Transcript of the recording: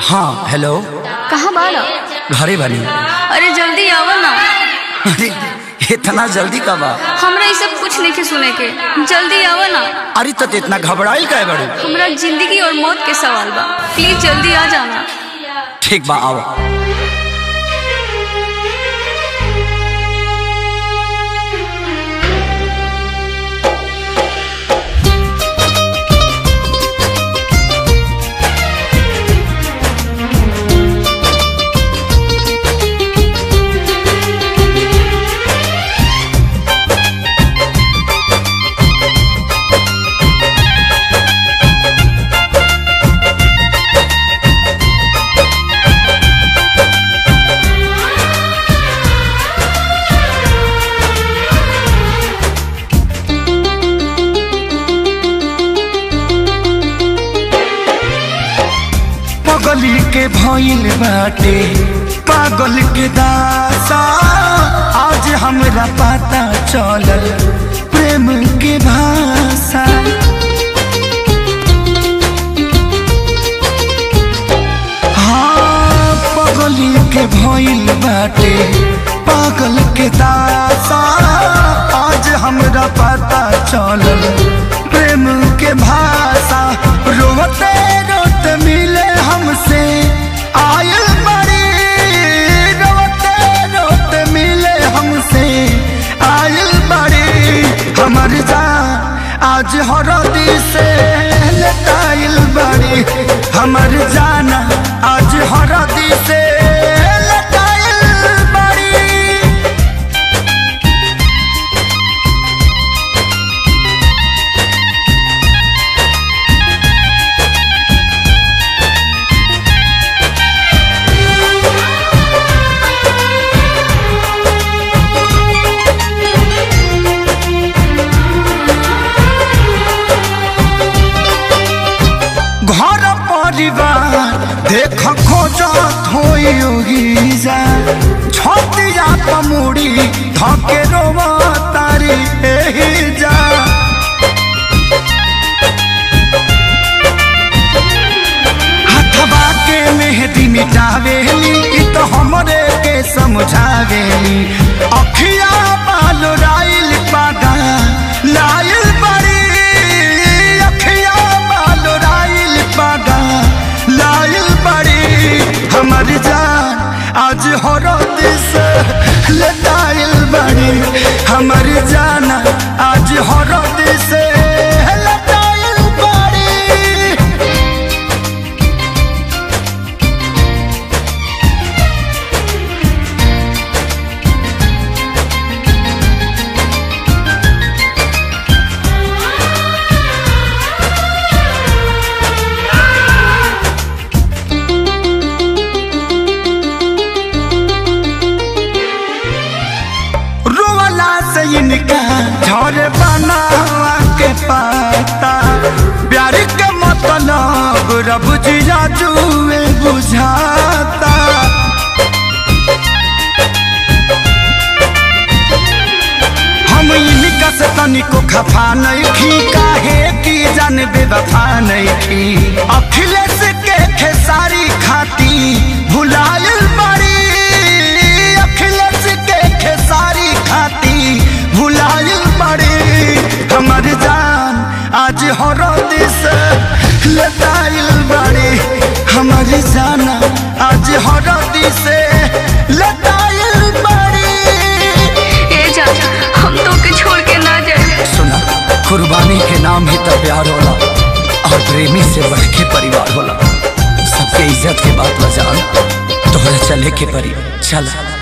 हाँ हेलो कहाँ बाड़ा घरे बनी अरे जल्दी आवा ना अरे इतना जल्दी कब आ हमरा ये सब कुछ नहीं के सुने के जल्दी आवा ना अरे तो इतना घबराइल का बड़ू हमरा जिंदगी और मौत के सवाल बा प्लीज जल्दी आ जाना ठीक बा आओ पगली के भइल बाटे पागल के दासा आज हमरा पता चलल प्रेम के भाषा हाँ पगली के भइल बाटे पागल के दासा आज हमरा पता चलल प्रेम के भाषा रोते रोते मिले हमसे आयल बड़ी रोते रोते मिले हमसे आयल बड़ी हमर जान आज हरदी से लटाइल बड़ी हमर जाना आज हरदी से लटाइल बड़ी घर परिवार देख खोजत होई जा छतिया पमुड़ी धके रोवा तारी एही जा हथवा के मेहदी मिटावेली इ तो हमरे के समझावेली अखिया बाल राइल पागा लाइल बड़ी अखिया बाल राइल पागा लाइल बड़ी हमर जान आज हरद से लटाइल बड़ी हमर जान आज हरद से लटाइल बड़ी रोवाला से इनका झरे बनावा के पाता प्यार के मतलब रब जिया जुए बुझाता हम इनका से तनिको खफा नहीं खी काहे की जान बेवफा नहीं खी अखिलेश के खेसारी खाती भुलायल बड़ी अखिलेश के खेसारी खाती भुलायल बड़ी हमर जान आज हरद से लताइल बड़ी हमर जाना आज हरद से लताइल बड़ी ए जा हम तो के छोड़ के ना जाए सुना कुर्बानी के नाम ही तो प्यार होला और प्रेमी से बढ़ के परिवार होला सबके इज्जत के बात बजान तोहरा चले के परी चल